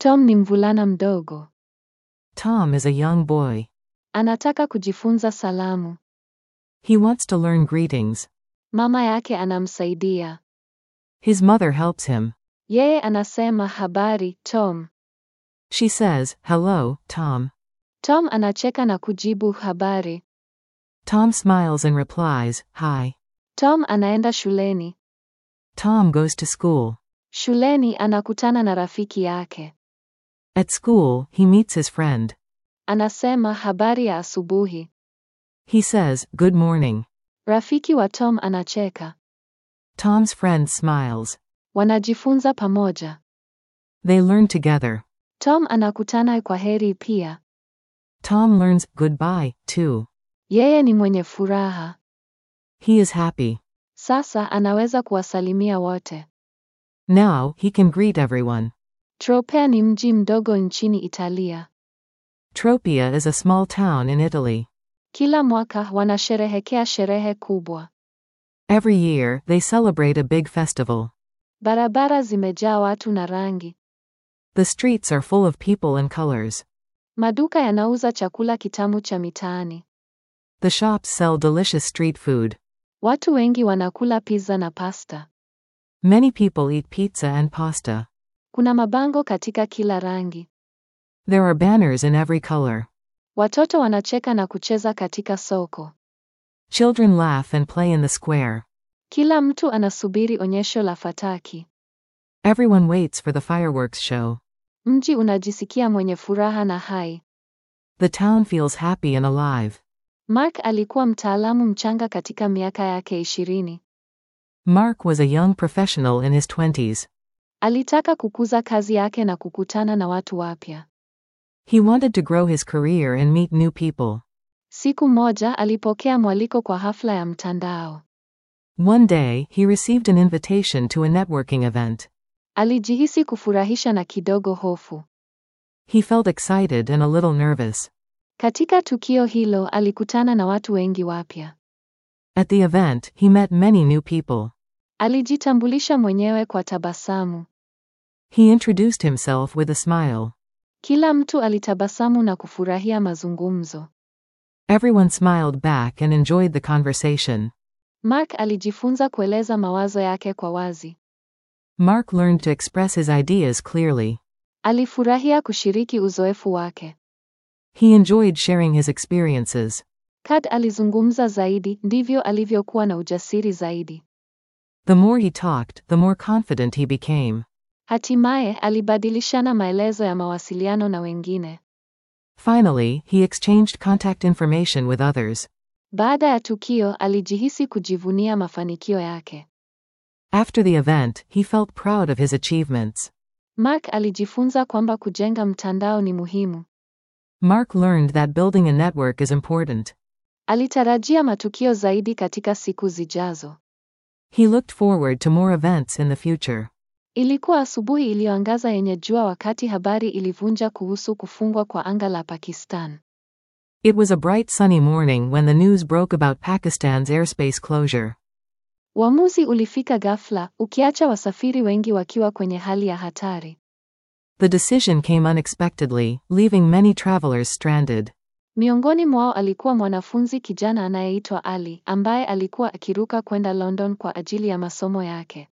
Tom ni mvulana mdogo. Tom is a young boy. Anataka kujifunza salamu. He wants to learn greetings. Mama yake anamsaidia. His mother helps him. Yeye anasema habari, Tom. She says, Hello, Tom. Tom anacheka na kujibu habari. Tom smiles and replies, Hi. Tom anaenda shuleni. Tom goes to school. Shuleni anakutana na rafiki yake. At school, he meets his friend. Anasema habari ya asubuhi. He says, Good morning. Rafiki wa Tom anacheka. Tom's friend smiles. Wanajifunza pamoja. They learn together. Tom anakutana kwa heri pia. Tom learns goodbye, too. Yeye ni mwenye furaha. He is happy. Sasa anaweza kuwasalimia wote. Now, he can greet everyone. Tropea ni mji mdogo nchini Italia. Tropea is a small town in Italy. Kila mwaka wanasherehekea sherehe kubwa. Every year, they celebrate a big festival. Barabara zimejaa watu na rangi. The streets are full of people and colors. Maduka yanauza chakula kitamu cha mitaani. The shops sell delicious street food. Watu wengi wanakula pizza na pasta. Many people eat pizza and pasta. Kuna mabango katika kila rangi. There are banners in every color. Watoto wanacheka na kucheza katika soko. Children laugh and play in the square. Kila mtu anasubiri onyesho la fataki. Everyone waits for the fireworks show. Mji unajisikia mwenye furaha na hai. The town feels happy and alive. Mark alikuwa mtaalamu mchanga katika miaka yake ishirini. Mark was a young professional in his 20s. Alitaka kukuza kazi yake na kukutana na watu wapya. He wanted to grow his career and meet new people. Siku moja alipokea mwaliko kwa hafla ya mtandao. One day, he received an invitation to a networking event. Alijihisi kufurahisha na kidogo hofu. He felt excited and a little nervous. Katika tukio hilo alikutana na watu wengi wapya. At the event, he met many new people. Alijitambulisha mwenyewe kwa tabasamu. He introduced himself with a smile. Kila mtu alitabasamu na kufurahia mazungumzo. Everyone smiled back and enjoyed the conversation. Mark alijifunza kueleza mawazo yake kwa wazi. Mark learned to express his ideas clearly. Alifurahia kushiriki uzoefu wake. He enjoyed sharing his experiences. Kad alizungumza zaidi, ndivyo alivyokuwa na ujasiri zaidi. The more he talked, the more confident he became. Hatimaye alibadilishana maelezo ya mawasiliano na wengine. Finally, he exchanged contact information with others. Baada ya tukio, alijihisi kujivunia mafanikio yake. After the event, he felt proud of his achievements. Mark alijifunza kwamba kujenga mtandao ni muhimu. Mark learned that building a network is important. Alitarajia matukio zaidi katika siku zijazo. He looked forward to more events in the future. Ilikuwa asubuhi iliyoangaza yenye jua wakati habari ilivunja kuhusu kufungwa kwa anga la Pakistan. It was a bright sunny morning when the news broke about Pakistan's airspace closure. Uamuzi ulifika ghafla, ukiacha wasafiri wengi wakiwa kwenye hali ya hatari. The decision came unexpectedly, leaving many travelers stranded. Miongoni mwao alikuwa mwanafunzi kijana anayeitwa Ali, ambaye alikuwa akiruka kwenda London kwa ajili ya masomo yake.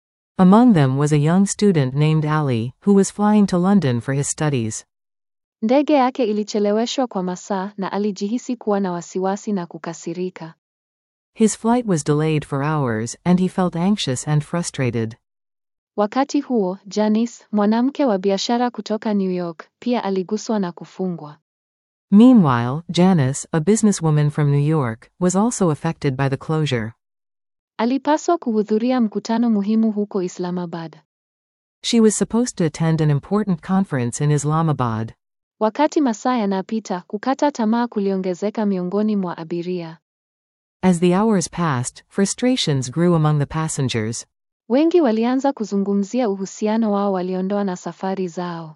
Among them was a young student named Ali, who was flying to London for his studies. Ndege yake ilicheleweshwa kwa masaa na alijihisi kuwa na wasiwasi na kukasirika. His flight was delayed for hours, and he felt anxious and frustrated. Wakati huo, Janice, mwanamke wa biashara kutoka New York, pia aliguswa na kufungwa. Meanwhile, Janice, a businesswoman from New York, was also affected by the closure. Alipaswa kuhudhuria mkutano muhimu huko Islamabad. She was supposed to attend an important conference in Islamabad. Wakati masaa yanapita, kukata tamaa kuliongezeka miongoni mwa abiria. As the hours passed, frustrations grew among the passengers. Wengi walianza kuzungumzia uhusiano wao waliondoa na safari zao.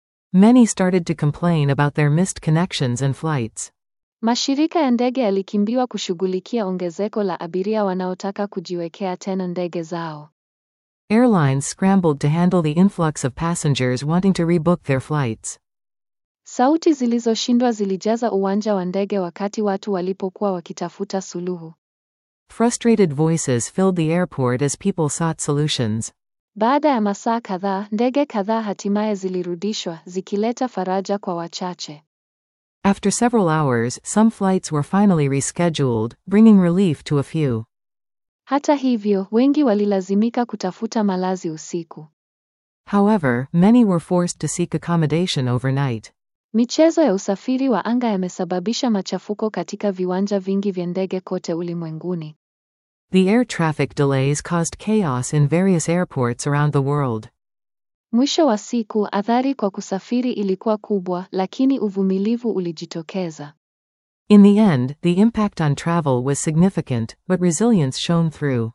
Many started to complain about their missed connections and flights. Mashirika ya ndege yalikimbiwa kushughulikia ongezeko la abiria wanaotaka kujiwekea tena ndege zao. Airlines scrambled to handle the influx of passengers wanting to rebook their flights. Sauti zilizoshindwa zilijaza uwanja wa ndege wakati watu walipokuwa wakitafuta suluhu. Frustrated voices filled the airport as people sought solutions. Baada ya masaa kadhaa, ndege kadhaa hatimaye zilirudishwa, zikileta faraja kwa wachache. After several hours, some flights were finally rescheduled, bringing relief to a few. Hata hivyo, wengi walilazimika kutafuta malazi usiku. However, many were forced to seek accommodation overnight. Michezo ya usafiri wa anga yamesababisha machafuko katika viwanja vingi vya ndege kote ulimwenguni. The air traffic delays caused chaos in various airports around the world. Mwisho wa siku, athari kwa kusafiri ilikuwa kubwa, lakini uvumilivu ulijitokeza. In the end, the impact on travel was significant, but resilience shone through.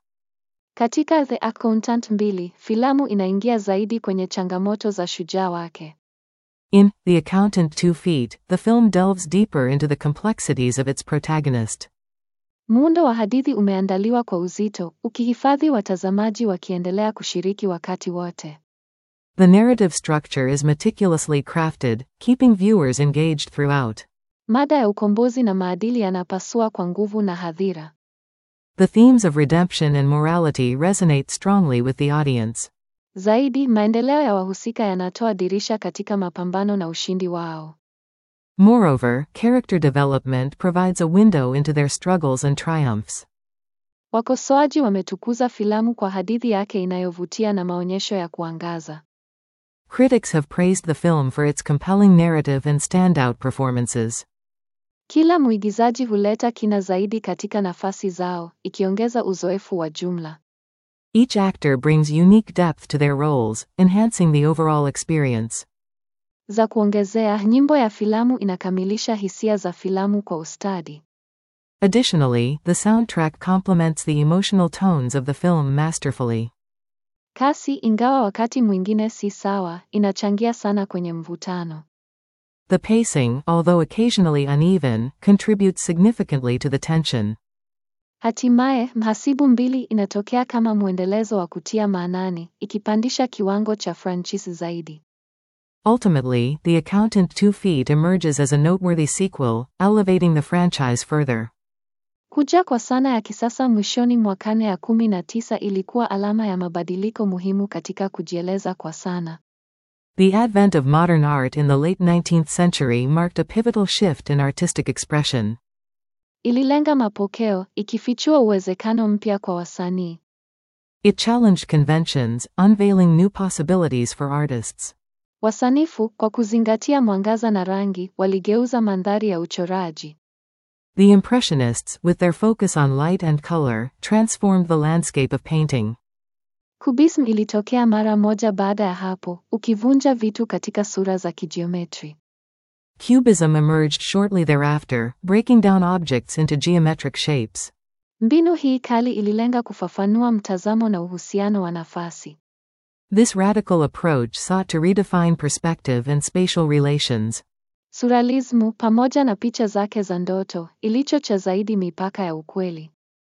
Katika The Accountant 2, filamu inaingia zaidi kwenye changamoto za shujaa wake. In The Accountant Two Feet, the film delves deeper into the complexities of its protagonist. Muundo wa hadithi umeandaliwa kwa uzito, ukihifadhi watazamaji wakiendelea kushiriki wakati wote. The narrative structure is meticulously crafted, keeping viewers engaged throughout. Mada ya ukombozi na maadili yanapasua kwa nguvu na hadhira. The themes of redemption and morality resonate strongly with the audience. Zaidi, maendeleo ya wahusika yanatoa dirisha katika mapambano na ushindi wao. Moreover, character development provides a window into their struggles and triumphs. Wakosoaji wametukuza filamu kwa hadithi yake inayovutia na maonyesho ya kuangaza. Critics have praised the film for its compelling narrative and standout performances. Kila mwigizaji huleta kina zaidi katika nafasi zao, ikiongeza uzoefu wa jumla. Each actor brings unique depth to their roles, enhancing the overall experience. Za kuongezea, nyimbo ya filamu inakamilisha hisia za filamu kwa ustadi. Additionally, the soundtrack complements the emotional tones of the film masterfully. Kasi, ingawa wakati mwingine si sawa, inachangia sana kwenye mvutano. The pacing, although occasionally uneven, contributes significantly to the tension. Hatimaye, Mhasibu mbili inatokea kama mwendelezo wa kutia maanani, ikipandisha kiwango cha franchise zaidi. Ultimately, The Accountant Two Feet emerges as a noteworthy sequel, elevating the franchise further. Kuja kwa sana ya kisasa mwishoni mwa karne ya kumi na tisa ilikuwa alama ya mabadiliko muhimu katika kujieleza kwa sana. The advent of modern art in the late 19th century marked a pivotal shift in artistic expression. Ililenga mapokeo, ikifichua uwezekano mpya kwa wasanii. It challenged conventions, unveiling new possibilities for artists. Wasanifu, kwa kuzingatia mwangaza na rangi, waligeuza mandhari ya uchoraji. The Impressionists, with their focus on light and color, transformed the landscape of painting. Kubism ilitokea mara moja baada ya hapo, ukivunja vitu katika sura za kijiometri. Cubism emerged shortly thereafter, breaking down objects into geometric shapes. Mbinu hii kali ililenga kufafanua mtazamo na uhusiano wa nafasi. This radical approach sought to redefine perspective and spatial relations. Surrealismu, pamoja na picha zake za ndoto, ilichocha zaidi mipaka ya ukweli.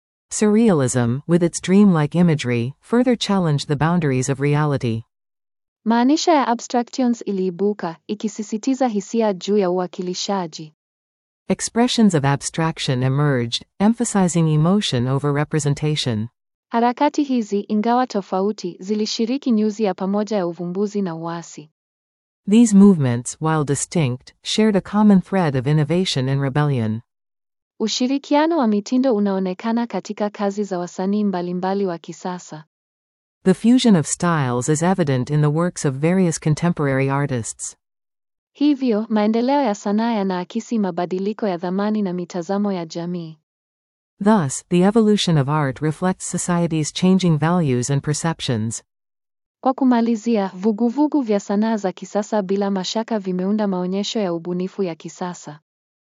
Surrealism, with its dreamlike imagery, further challenged the boundaries of reality. Maanisha ya abstractions iliibuka, ikisisitiza hisia juu ya uwakilishaji. Expressions of abstraction emerged, emphasizing emotion over representation. Harakati hizi, ingawa tofauti, zilishiriki nyuzi ya pamoja ya uvumbuzi na uasi. These movements, while distinct, shared a common thread of innovation and rebellion. Ushirikiano wa mitindo unaonekana katika kazi za wasanii mbalimbali wa kisasa. The fusion of styles is evident in the works of various contemporary artists. Hivyo, maendeleo ya sanaa yanaakisi mabadiliko ya dhamani na mitazamo ya jamii. Thus, the evolution of art reflects society's changing values and perceptions. Kwa kumalizia, vuguvugu vya sanaa za kisasa bila mashaka vimeunda maonyesho ya ubunifu ya kisasa.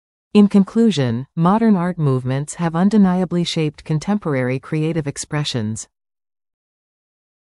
In conclusion, modern art movements have undeniably shaped contemporary creative expressions.